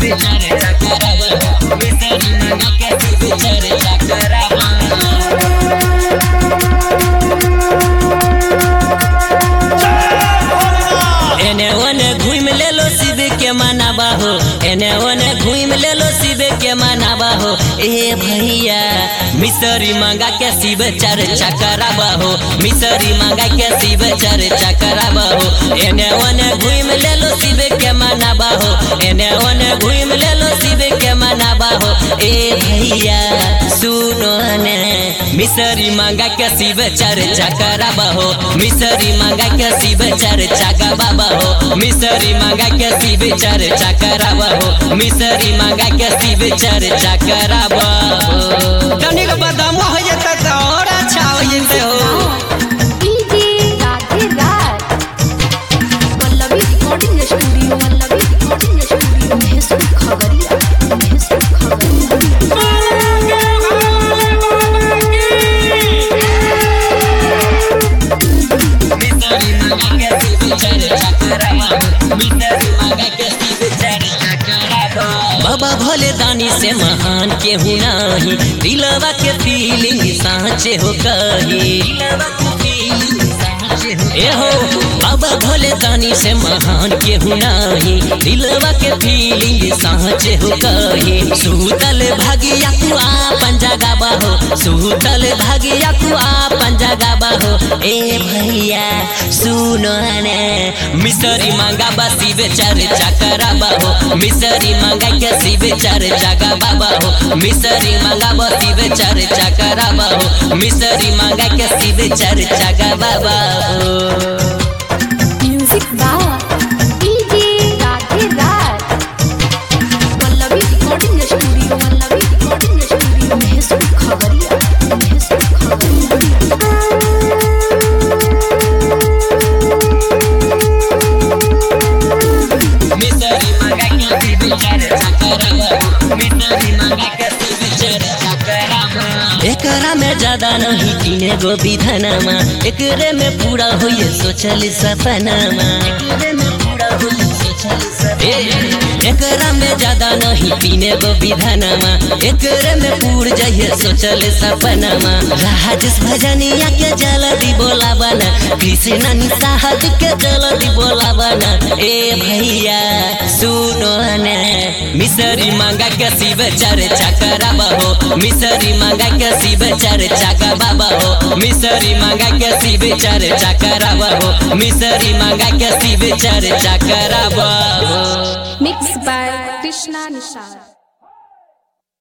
शिव चर्चा करावा मिसरी मंगा के शिव चर्चा करावा एने ओने घूम ले लो शिव के मनाबा हो एने ओने घूम ले लो शिव के मनाबा हो ए भैया मिसरी मांगा के शिव चर्चा कराबा हो मिसरी मांगा के शिव चर्चा कराबा हो एने ओने घूम ले लो शिव के मनाबा हो एने ओने घूम ले लो शिव के मनाबा हो ए भैया सुनो ने मिसरी मांगा के शिव चर्चा कराबा हो मिसरी मांगा के शिव चर्चा गबाबा हो मिसरी मांगा के शिव चर्चा कराबा हो मिसरी मांगा के शिव चर्चा कराबा हो तनिक बदाम हो जता तो और अच्छा हो जते हो डीजे राधे रात Pallavi recording studio Pallavi recording studio Mahesh खबरिया महेश खबरिया मिसरी मांगा के शिव चर्चा कराबा हो मिसरी मांगा के शिव चर्चा कराबा बाबा भोले दानी से महान के नाही दिलवा के फीलिंग साँचे हो कही ए हो बाबा भोले दानी से महान के नाही दिलवा के फीलिंग साँचे हो कही सूतल भागिया तू आपन जगाबा हो सूतल भागिया तू आपन जगाबा हो ए भैया सुनो ने मिसरी मांगा बा शिव चर्चा कराबा हो मिसरी मांगा के शिव चर्चा गबाबा हो मिसरी मांगा बा शिव चर्चा कराबा हो मिसरी मांगा के शिव चर्चा गबाबा हो म्यूजिक बाय डीजे राधे रात Pallavi recording studio Pallavi recording studio Mahesh खबरिया महेश खबरिया मिसरी मांगा के शिव चर्चा कराबा मिसरी मांगा के शिव चर्चा कराबा एकरा में ज्यादा नहीं तीने गो विधनमा एकरे में पूरा होइए सोचल सपनामा एकरे में पूरा होइए सोचल सपनामा एकरा में ज्यादा नहीं तीने गो विधनमा एकरे में पूर जाइए सोचल सपनामा राजेश भजनिया के जल्दी बोलावना कृष्ण निसाहत के जल्दी बोलावना ए भैया सुनो ने मिसरी मांगा के शिव चर्चा कराबा हो मिसरी मांगा के शिव चर्चा गबाबा हो मिसरी मांगा के शिव चर्चा कराबा हो मिसरी मांगा के शिव चर्चा कराबा हो मिक्स बाय कृष्णा निषाद